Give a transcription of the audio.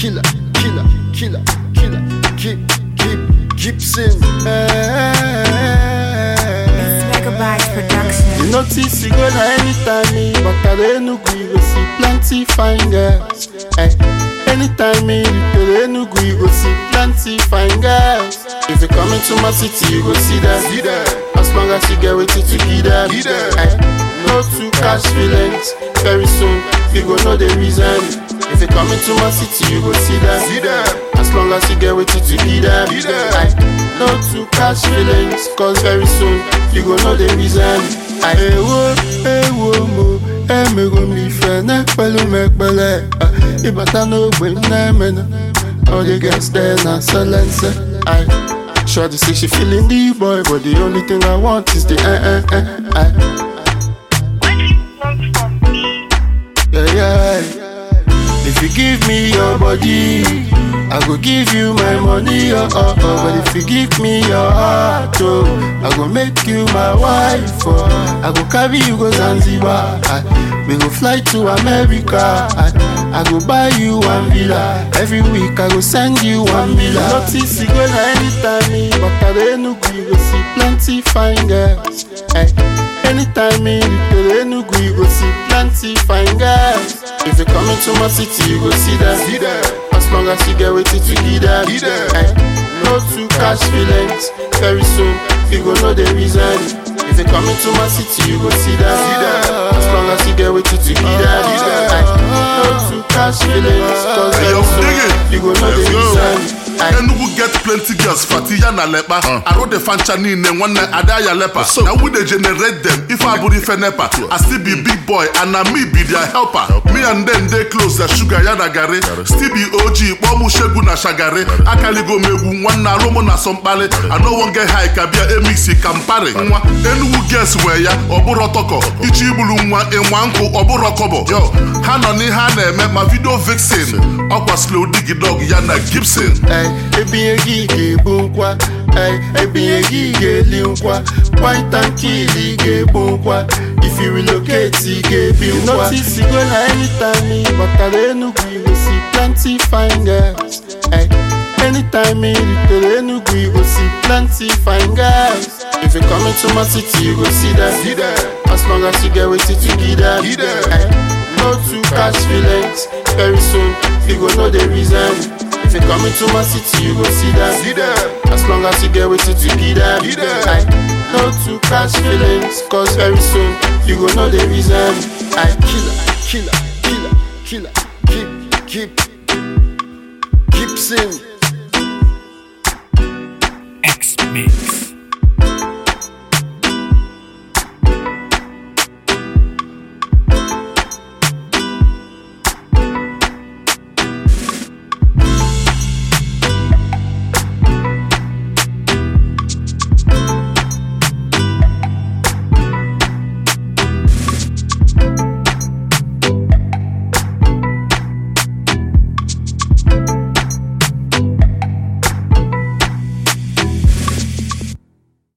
killer, killer, killer, killer, keep, keep, Gibson. It's Megabyte Production. You notice you go na anytime me, but I don't know you go see plenty fine girls. Hey, anytime me, you don't know you go see plenty fine girls. If you come into my city, you go see them. See them. As long as you get with it to give them. Give them. Hey, no two cash feelings. Very soon, you go know the reason. If you come into my city, you go see them. See them. As long as you get with it to give them. Give them. Aye, No two cash feelings, cause very soon you go know the reason. Aye. Ewo, ewo mo, emego m ife na-ekpelu m ekpele Ah, ịbata n'ogbe m na-emena All the girls there na silence Aye. Shorty say she feeling the boy, but the only thing I want is the eh eh eh. Aye. What do you want from me? Yeah, yeah. If you give me your body, I go give you my money, oh, oh, oh. But if you give me your heart, oh, I go make you my wife, oh. I go carry you go Zanzibar, I, we go fly to America, I, I go buy you one villa. Every week I go send you one villa. Notice you go na anytime me, but I don't know you go see plenty fine girls. Hey. Anytime me reach Enugu, you go see plenty fine girls. If you come into my city, you go see them. See them. As long as you get with it to give them. Give them. Eh, No two cash feelings. Very soon, you go know the reason. If you come into my city, you go see them. See them. As long as you get with it to give them. Give them. Eh, No two cash feelings. Cause Hey, very yo, soon, dig it. you go know the Let's go. reason. Eh, Enugu get plenty girls fati ya na lekpa arụ dị fancha niile nwanne ada ya lepa na we dey generate them ife abụrụ ife nepa i still be big boy and na me be their helper me and them dey close na sugar ya na garị still be og kpọọ mụ shegu na shagari akaligo m egwu nwanne arụ mụ na sọmkpali i no wan get high ka bịa emixi ka mpari nwa Enugu girls nwee ya ọ bụrụ tọkọ ichi igburu nwa ịnwa nkụ ọ bụrụ kọbọ yo ha nọ n'ihe a na-eme ma video vixen ọkwa slow dig dog ya na gibson Ey, ebinye gị ga-ebu nkwa Ey, ebinye gị ga-eli nkwa White and kill ị ga-ebu nkwa If you relocate ị ga-ebi nkwa Notice you go na anytime me Batara Enugu you go see plenty fine girls Ey, anytime me retere Enugu you go see plenty fine girls If you come into my city you go see them See them. As long as you get with it to give them Give them. Ey, No two cash feelings Very soon you go know the reason if you come into my city, you go see them. See them. As long as you get with it, you give them. Give them. Aye. No two cash feelings, cause very soon you go know the reason. I Killer, killer, killer, killer, keep, keep, Gibson. X Mix.